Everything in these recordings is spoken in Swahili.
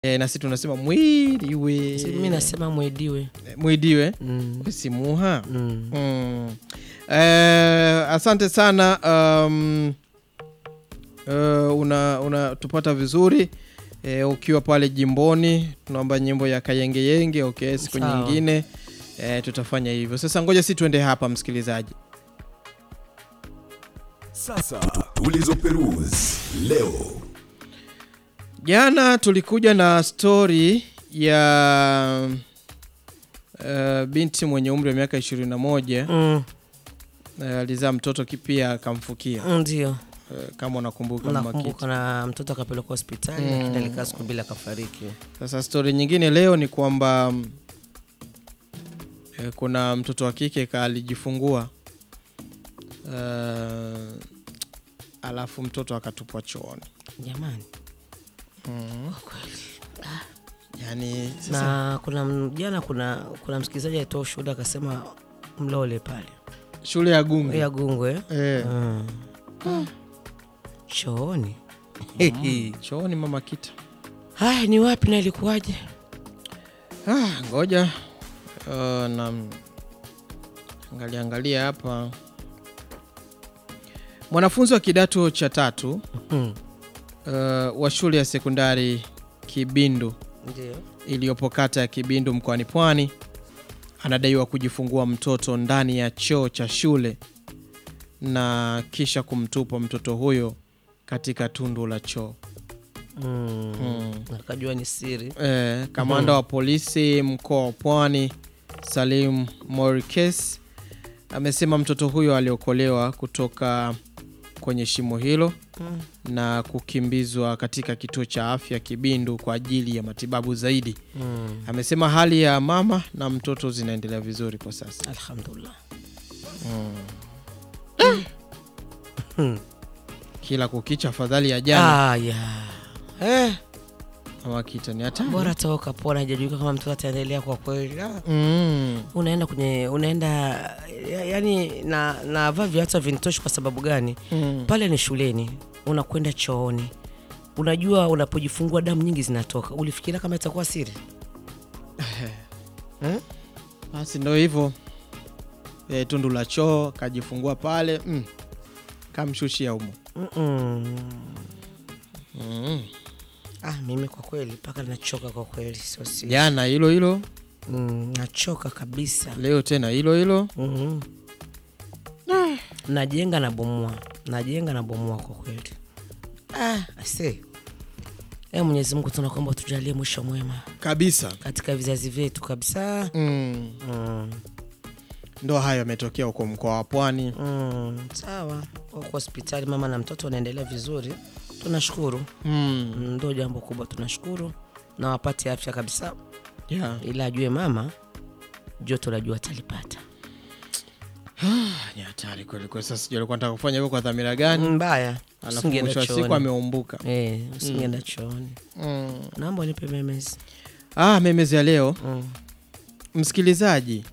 e, na sisi tunasema mwiliwe Si mimi nasema mwediwe. mwidiwe Mm. simuha Mm. mm. Eh, asante sana um, uh, una unatupata vizuri eh, ukiwa pale jimboni tunaomba nyimbo ya kayengeyenge okay siku Sawa. nyingine eh, tutafanya hivyo sasa ngoja si tuende hapa msikilizaji Sasa tulizoperuzi leo. jana tulikuja na stori ya uh, binti mwenye umri wa miaka ishirini na moja Mm. uh, alizaa mtoto ki- pia akamfukia Ndio. uh, kama unakumbuka Mama Kiti. Nakumbuka na mtoto akapelekwa hospitali Mm. lakini alikaa siku mbili akafariki. Sasa stori nyingine leo ni kwamba mm, eh, kuna mtoto wa kike ka alijifungua uh, alafu mtoto akatupwa chooni. Jamani. Yani sasa Na kuna m- jana kuna kuna msikilizaji alitoa ushuhuda akasema mlole pale. shule ya Gungu Ya Gungwe. eh, Mm. Chooni. chooni Mama Kita. Haya ni wapi na ilikuwaje? Ah, ngoja uh, na angalia angalia hapa mwanafunzi wa kidato cha tatu Mm. uh, wa shule ya sekondari Kibindu Ndio. iliyopo kata ya Kibindu mkoani Pwani anadaiwa kujifungua mtoto ndani ya choo cha shule na kisha kumtupa mtoto huyo katika tundu la choo. Mm. Mm. Akajua ni siri. Eh, kamanda wa polisi mkoa wa Pwani Salim Morikes amesema mtoto huyo aliokolewa kutoka kwenye shimo hilo Mm. na kukimbizwa katika kituo cha afya Kibindu kwa ajili ya matibabu zaidi. Mm. Amesema hali ya mama na mtoto zinaendelea vizuri kwa sasa. Alhamdulillah. Kila kukicha afadhali ya jana. Ah, ya. Eh, Mama Kita ni hatari. bora toka pona hajajulikana kama mtoto ataendelea kwa kweli. Ah. Mm. Unaenda kwenye unaenda ya, yani na na vaa viatu vinitoshi kwa sababu gani? Mm. Pale ni shuleni, unakwenda chooni. Unajua unapojifungua damu nyingi zinatoka. Ulifikiria kama itakuwa siri? Eh? Basi ndo hivyo e, tundu la choo kajifungua pale mm. kamshushia umo Mm-mm. mm. Ah, mimi kwa kweli mpaka nachoka kwa kweli, sio siri. jana hilo hilo Mm, nachoka kabisa. leo tena hilo hilo Mhm. najenga na bomoa najenga na bomoa kwa kweli ah, ase e mwenyezi mungu tunakuomba tujalie mwisho mwema kabisa katika vizazi vyetu kabisa mm. mm. ndo hayo yametokea huko mkoa wa pwani Mm. sawa huko hospitali mama na mtoto wanaendelea vizuri tunashukuru mm. Mm, ndo jambo kubwa tunashukuru na wapate afya kabisa yeah. ila ajue mama joto la jua atalipata ni hatari kweli kweli sasa sijui alikuwa nataka kufanya hivyo kwa dhamira gani mbaya alafu usingeenda mwisho wa siku chooni. ameumbuka Eh, usingeenda chooni mm. naomba nipe memezi ah, memezi ya leo mm. msikilizaji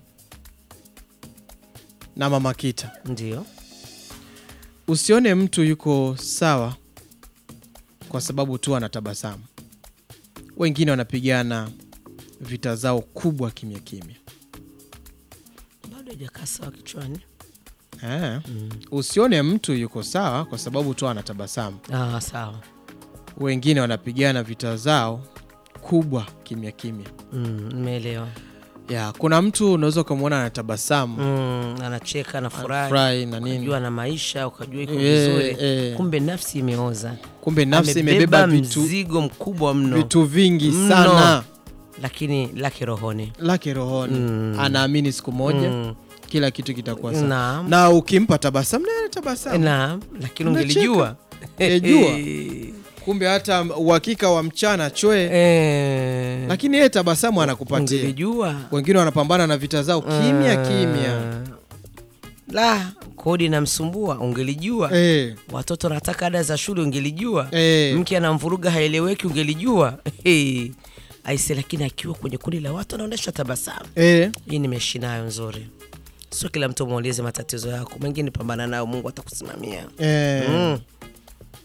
na mama kita ndio usione mtu yuko sawa kwa sababu tu anatabasamu wengine wanapigana vita zao kubwa kimya kimya bado hajakaa sawa kichwani eh. usione mtu yuko sawa kwa sababu tu anatabasamu ah, sawa wengine wanapigana vita zao kubwa kimya kimya Mm, nimeelewa ya kuna mtu unaweza ukamwona anatabasamu mm, anacheka anafurahi furahi na nini ukajua na maisha ukajua iko Eh, vizuri eh. kumbe nafsi imeoza kumbe nafsi Amebeba imebeba vitu, mzigo mkubwa mno vitu vingi Mno. sana lakini lake rohoni lake rohoni Mm. anaamini siku moja Mm. kila kitu kitakuwa sawa naam na ukimpa tabasamu naye anatabasamu naam lakini Unacheka. ungelijua Ungejua. kumbe hata uhakika wa mchana chwe Eh, lakini yeye tabasamu anakupatia ungelijua wengine wanapambana na vita zao kimya kimya Ah. la kodi inamsumbua ungelijua eh, watoto wanataka ada za shule ungelijua eh. mke anamvuruga haeleweki ungelijua hey. aise lakini akiwa kwenye kundi la watu anaonyesha tabasamu Eh, hii nimeishi nayo nzuri sio kila mtu muulize matatizo yako mengine pambana nayo mungu atakusimamia eh. mm.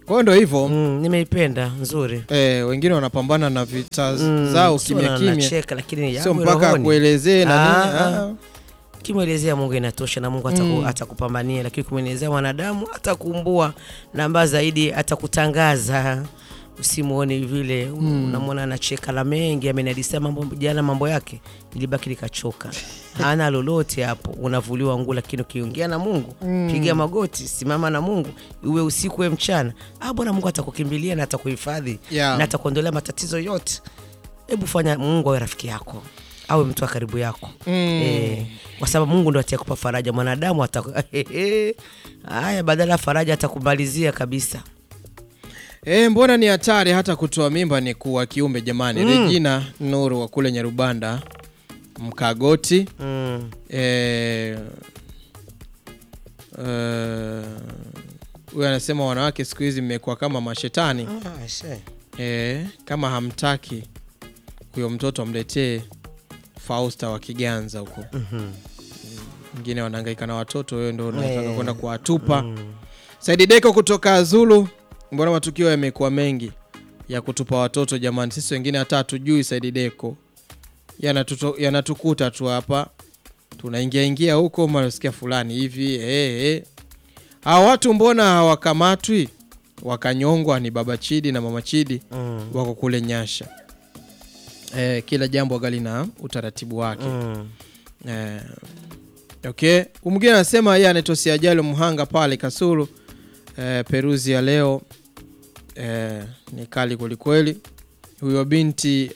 kwa hiyo ndo hivyo mm, nimeipenda nzuri eh, wengine wanapambana na vita Mm, zao sio kimya na- kimya nacheka, lakini sio yangu mpaka rohoni. akuelezee na nini Ah, ah. kimwelezea mungu inatosha na mungu ataku, Mm. atakupambania lakini kumwelezea mwanadamu atakumbua namba zaidi atakutangaza usimuone vile Mm. unamwona anacheka la mengi amenadisia mambo jana mambo yake nilibaki nikachoka hana lolote hapo unavuliwa nguo lakini ukiongea na mungu Mm. piga magoti simama na mungu iwe usiku we mchana ah bwana mungu atakukimbilia na atakuhifadhi Yeah. na atakuondolea matatizo yote hebu fanya mungu awe rafiki yako awe mtu wa karibu yako Mm. Eh, kwa sababu mungu ndo atakupa faraja mwanadamu ataku- haya badala ya faraja atakumalizia kabisa Eh, mbona ni hatari hata kutoa mimba ni kuwa kiumbe jamani Mm. regina nuru wa kule nyarubanda mkagoti mm. eh, eh, huyu anasema wanawake siku hizi mmekuwa kama mashetani ah, she. eh, kama hamtaki huyo mtoto amletee fausta wa kiganza huko Mhm. wengine wanahangaika na watoto wewe ndo unataka Eh. kwenda kuwatupa Mm. Saidi Deko kutoka Zulu, mbona matukio yamekuwa mengi ya kutupa watoto jamani? Sisi wengine hata hatujui Saidi Deko, Yanatuto- yanatukuta tu hapa, tunaingia ingia huko, manasikia fulani hivi eh, eh. Hawa watu mbona hawakamatwi wakanyongwa? Ni baba Chidi na mama Chidi Mm. wako kule Nyasha. Eh, kila jambo gali na utaratibu wake. Mm. Eh, okay. Mwingine anasema yeye anaitwa Siajalo Mhanga pale Kasulu. Eh, Peruzi ya leo eh, ni kali kwelikweli. Huyo binti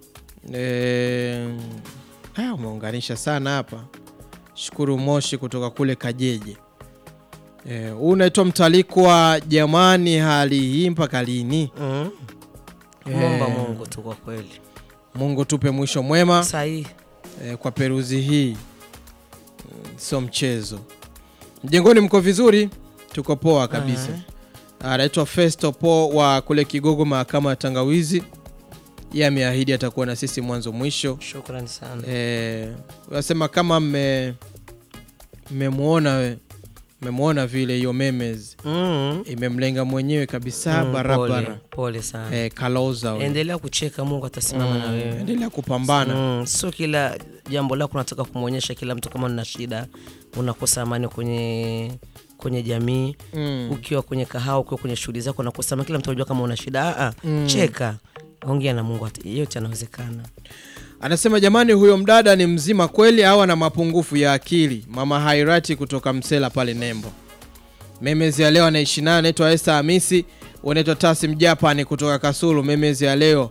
eh, ah, umeunganisha sana hapa. Shukuru Moshi kutoka kule Kajeje. Eh, huu unaitwa mtalikwa jamani, hali hii mpaka lini? Mm. Eh. Muomba mungu tu kwa kweli Mungu tupe mwisho mwema. sahii eh, kwa peruzi hii Mm, sio mchezo. Mjengoni mko vizuri? Tuko poa kabisa. Anaitwa Festo Po wa kule Kigogo, mahakama ya Tangawizi. Yeye ameahidi atakuwa na sisi mwanzo mwisho. shukrani sana Eh, wasema kama mme mmemwona we mmemwona vile hiyo memes mm. imemlenga mwenyewe kabisa Mm, barabara. pole, pole sana Eh, Kaloza we. endelea kucheka mungu atasimama na Mm, wewe endelea kupambana. Mm, sio kila jambo lako unataka kumwonyesha kila mtu kama una shida unakosa amani kwenye kwenye jamii Mm. ukiwa kwenye kahawa ukiwa kwenye shughuli zako unakosa amani kila mtu anajua kama una shida Aa, Mm. cheka ongea na mungu ata- yote yanawezekana Anasema jamani, huyo mdada ni mzima kweli au ana mapungufu ya akili? Mama Hairati kutoka Msela pale Nembo. Memezi ya leo anaishi nayo anaitwa Esther Hamisi, unaitwa Tasim Japani kutoka Kasulu. Memezi ya leo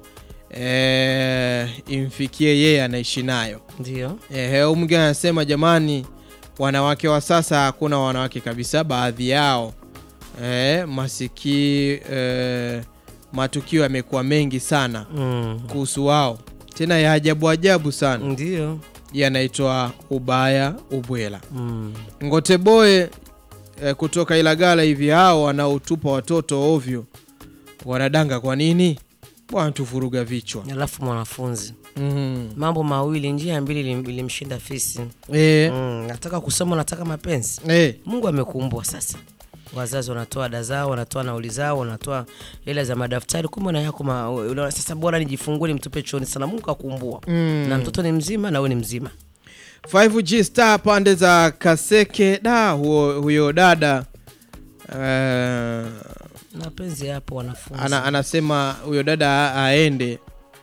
eh, imfikie yeye anaishi nayo. ndio Eh, huyu mwingine anasema jamani, wanawake wa sasa hakuna wanawake kabisa, baadhi yao eh, masiki eh, matukio yamekuwa mengi sana mm. kuhusu wao tena ya ajabu ajabu sana ndio yanaitwa ubaya ubwela mm. ngoteboe eh, kutoka ilagala hivi hao wanaotupa watoto ovyo wanadanga kwa nini bwana tuvuruga vichwa alafu mwanafunzi mm. mambo mawili njia mbili ilim- ilimshinda fisi eh, mm. nataka kusoma nataka mapenzi eh, mungu amekumbwa sasa wazazi wanatoa ada zao wanatoa nauli zao wanatoa hela za madaftari kumbe na yako ma, unaona, sasa bora nijifungue nimtupe chooni sana mungu akumbua Mm. na mtoto ni mzima na we ni mzima 5G star pande za Kaseke da huo, huyo dada eh, mapenzi yapo wanafunzi ana, anasema huyo dada a- aende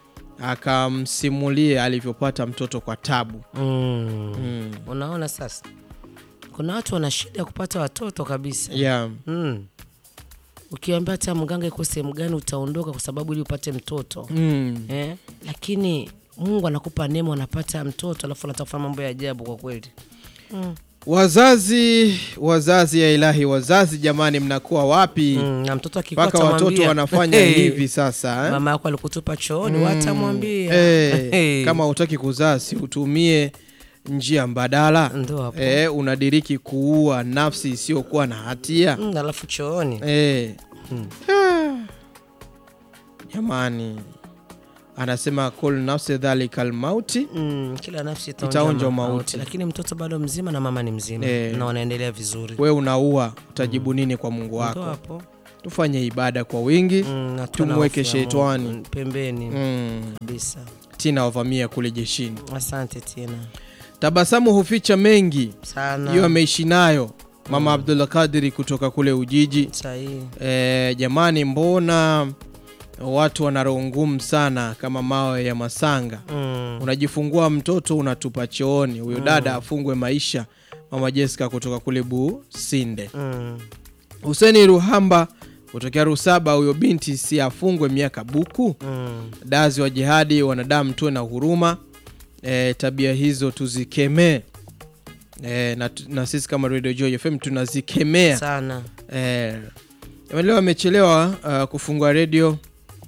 akamsimulie alivyopata mtoto kwa tabu mm. mm. unaona sasa kuna watu wana shida ya kupata watoto kabisa yeah. mm. ukiambia hata mganga iko sehemu gani utaondoka kwa sababu ili upate mtoto mm. eh? lakini mungu anakupa neema unapata mtoto alafu anataka kufanya mambo ya ajabu kwa kweli mm. wazazi wazazi ya ilahi wazazi jamani mnakuwa wapi Mm, na mtoto akikuwa mpaka watoto atamwambia, wanafanya "Hey, hivi sasa eh? mama yako alikutupa chooni Mm, watamwambia eh, Hey. kama hutaki kuzaa si utumie njia mbadala ndo hapo eh, unadiriki kuua nafsi isiyokuwa na hatia Mm, alafu chooni eh. Mm. Ah. jamani anasema kul nafsi dhalika lmauti mm, kila nafsi Itaonja itaonja mauti. mauti lakini mtoto bado mzima na mama ni mzima Eh. na wanaendelea vizuri we unaua utajibu nini kwa mungu ndo wako hapo tufanye ibada kwa wingi Mm, na tuwe na tumweke hofu ya Mungu. shetani. Mm, pembeni mm. kabisa. tina wavamia kule jeshini Asante tena tabasamu huficha mengi sana. hiyo ameishi nayo mama abdullah kadiri kutoka kule ujiji sahihi. e, jamani mbona watu wana roho ngumu sana kama mawe ya masanga Mm. unajifungua mtoto unatupa chooni huyo dada afungwe maisha mama jessica kutoka kule businde Mm. huseni ruhamba kutokea rusaba huyo binti si afungwe miaka buku Mm. dazi wa jihadi wanadamu tuwe na huruma e, tabia hizo tuzikemee e, na, na sisi kama radio joy fm tunazikemea sana e, leo amechelewa uh, kufungua redio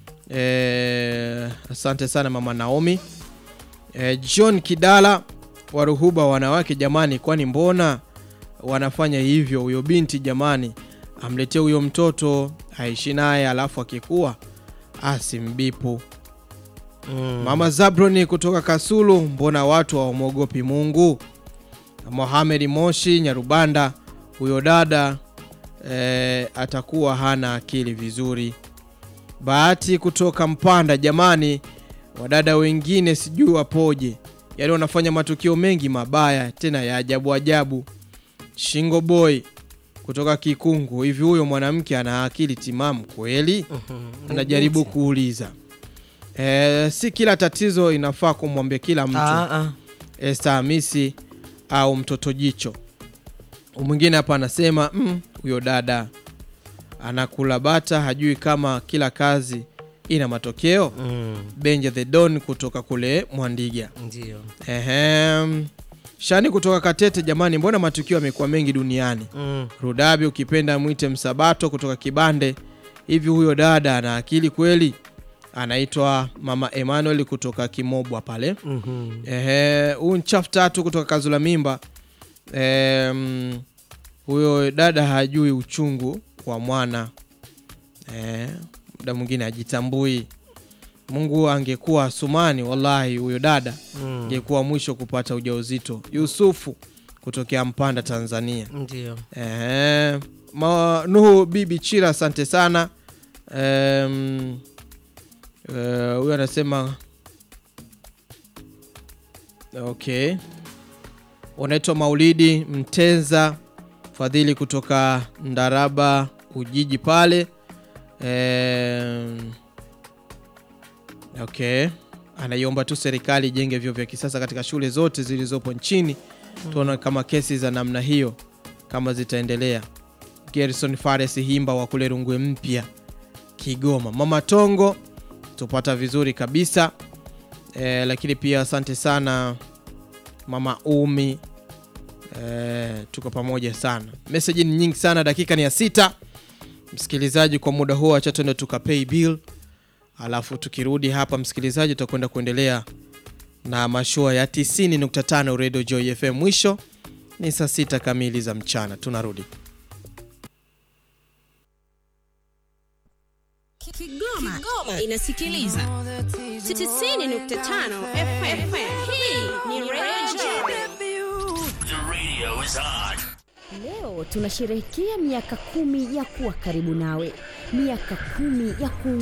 e, asante sana mama naomi e, john kidala waruhuba wanawake jamani kwani mbona wanafanya hivyo huyo binti jamani amletee huyo mtoto aishi naye alafu akikuwa asimbipu mm. mama zabroni kutoka kasulu mbona watu hawamwogopi mungu mohamed moshi nyarubanda huyo dada e, atakuwa hana akili vizuri bahati kutoka mpanda jamani wadada wengine sijui wapoje yaani wanafanya matukio mengi mabaya tena ya ajabu ajabu shingo boy kutoka kikungu hivi huyo mwanamke ana akili timamu kweli Mhm. anajaribu kuuliza e, si kila tatizo inafaa kumwambia kila mtu Ah, ah. Esther Hamisi au mtoto jicho. Mwingine hapa anasema "Mm, huyo dada anakula bata, hajui kama kila kazi ina matokeo. Mm. Benja the Don kutoka kule Mwandiga. Ndio. Ehem. Shani kutoka Katete, jamani, mbona matukio yamekuwa mengi duniani? Mm. Rudabi ukipenda mwite Msabato kutoka Kibande. Hivi huyo dada ana akili kweli? Anaitwa Mama Emmanuel kutoka Kimobwa pale. Mhm. Ehe, huu nchafu tatu kutoka Kazula Mimba. Em, huyo dada hajui uchungu wa mwana eh, muda mwingine hajitambui. Mungu angekuwa Asumani, wallahi huyo dada Mm. angekuwa mwisho kupata ujauzito. Yusufu kutokea Mpanda, Tanzania. Ndio. Ehe, ma, Nuhu Bibi Chira, asante sana. Em, eh, Huyo anasema okay, unaitwa Maulidi Mtenza Fadhili kutoka Ndaraba Ujiji pale. Em, okay, anaiomba tu serikali ijenge vyuo vya kisasa katika shule zote zilizopo nchini. Tuona kama kesi za namna hiyo kama zitaendelea. Gerson Fares Himba wa kule Rungwe Mpya, Kigoma. Mama Tongo tupata vizuri kabisa e, lakini pia asante sana Mama Umi e, tuko pamoja sana. Meseji ni nyingi sana, dakika ni ya sita. Msikilizaji, kwa muda huo acha tuende tukapay bill, alafu tukirudi hapa, msikilizaji, tutakwenda kuendelea na mashua ya 90.5 Radio Joy FM. Mwisho ni saa sita kamili za mchana, tunarudi. Kigoma, inasikiliza 90.5 FM. Hii ni Radio Leo tunasherehekea miaka kumi ya kuwa karibu nawe, miaka kumi ya ku